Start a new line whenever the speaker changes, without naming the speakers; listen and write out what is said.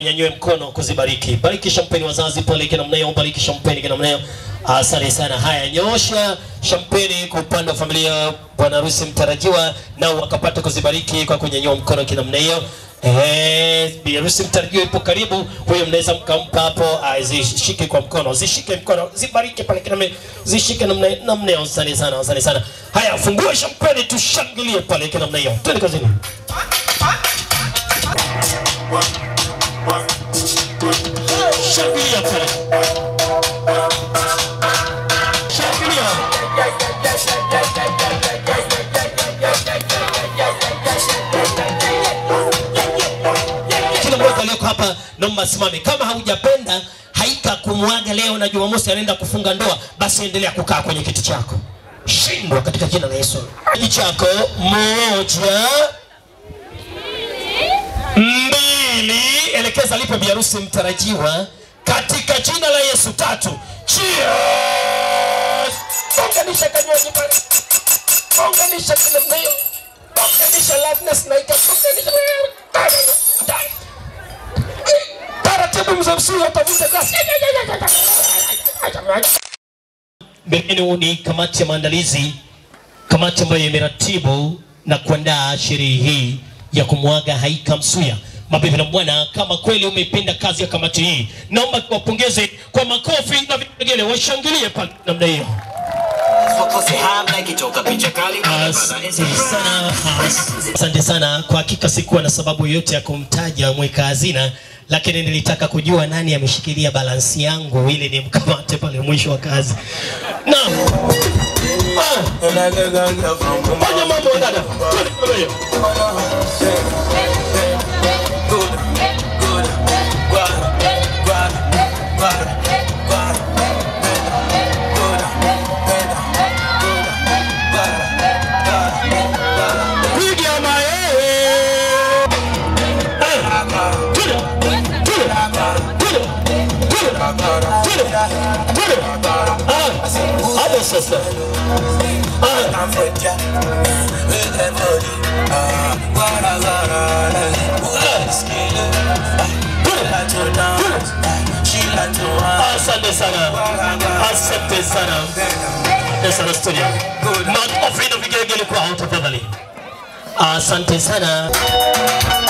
Nyanyue mkono kuzibariki. Bariki shampeni wazazi pale kina mneo, bariki shampeni kina mneo. Asante sana. Haya, nyosha shampeni kwa upande wa familia bwana harusi mtarajiwa, nao wakapata kuzibariki kwa kunyanyua mkono kina mneo. Eh, bi harusi mtarajiwa ipo karibu, huyo mnaweza mkampa hapo, zishike kwa mkono, zishike mkono, zibariki pale kina mneo, zishike na mneo, na mneo. Asante sana, asante sana. Haya, fungua shampeni, tushangilie pale kina mneo. Twende kazini. Shangilia pale. Shangilia. Kila mmoja aliyoko hapa naomba asimame. Kama haujapenda haika kumwaga leo na Jumamosi anaenda kufunga ndoa, basi endelea kukaa kwenye kiti chako. Shindwa katika jina la Yesu. Kiti chako moja, mbili, elekeza alipo bi harusi mtarajiwa katika jina la Yesu. Tatu, cheers! Unganisha kanywaji pale, unganisha kile mnayo, unganisha loveness na ikaunganisha taratibu, mzee msuri atavuta glasi. Mbeleni ni kamati ya maandalizi, kamati ambayo imeratibu na kuandaa sherehe hii ya kumwaga Haika Msuya. Mabibi na bwana, kama kweli umeipenda kazi ya kamati hii, naomba tuwapongeze kwa makofi na vigelegele, washangilie pale namna hiyo. Asante sana, asante sana. Kwa hakika sikuwa na sababu yoyote ya kumtaja mweka hazina, lakini nilitaka kujua nani ameshikilia balansi yangu ili nimkamate pale mwisho wa kazi. Naam. Ah. Fanya mambo dada. Twende mbele. Piga mayowe. Ah. Twende. Twende. Twende. Twende. Twende. Twende. Ah. Hapo sasa. Ah. Asante sana. Asante sana. Asante sana studio. Makofi na vigelegele kwao tafadhali. Asante sana.